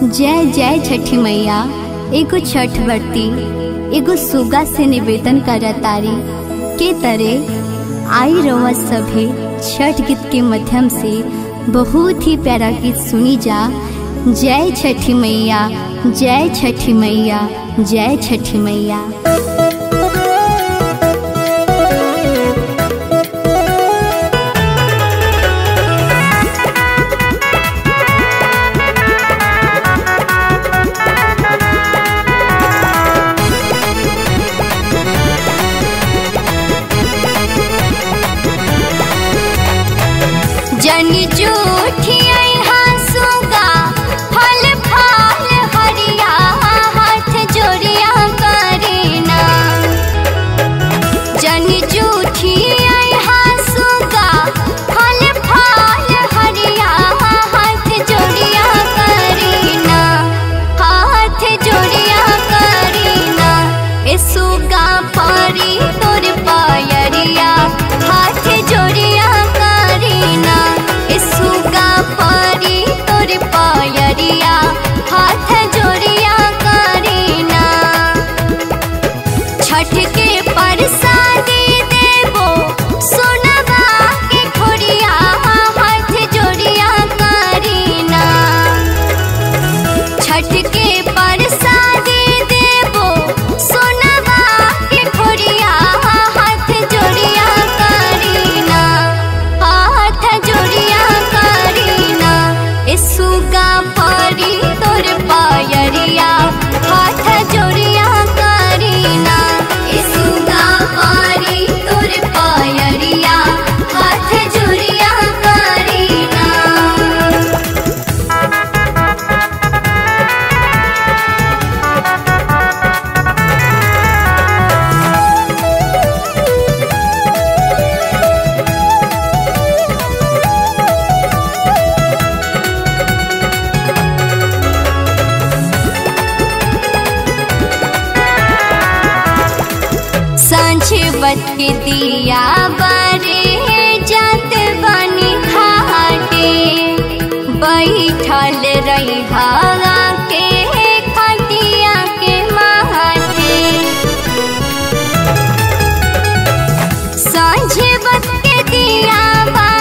जय जय छठी मैया एगो छठ व्रती एगो सुगा से निवेदन करतारी के तरे आई रवा सभे छठ गीत के माध्यम से बहुत ही प्यारा गीत सुनी जा जय छठी मैया जय छठी मैया जय छठी मैया जनी जूठी सुगा फल फल हरिया हाथ जोड़िया करीना जनी जूठी सुगा फल फल हरिया हाथ जोड़िया करीना हाथ जोड़िया करीना ए सुगा परी तोर पायरिया हाथ जोड़िया करीना ए सुगा परी तोर पायरिया हाथ जोड़िया करीना छठ के परसादी देवो सोनवा के खोरिया हाथ जोड़िया करीना छठ के परसादी देवो सोनवा के खोरिया हाथ जोड़िया करीना हाथ जोड़िया करीना ए सुगा परी तोर पायरिया हाथ जोड़िया करीना ए सुगा परी तोर पायरिया हाथ जोड़िया करीना सांझ बत के दिया बारे जात बनी घाटे बैठल रही हवा के खटिया के माथे सांझ बत के दिया बा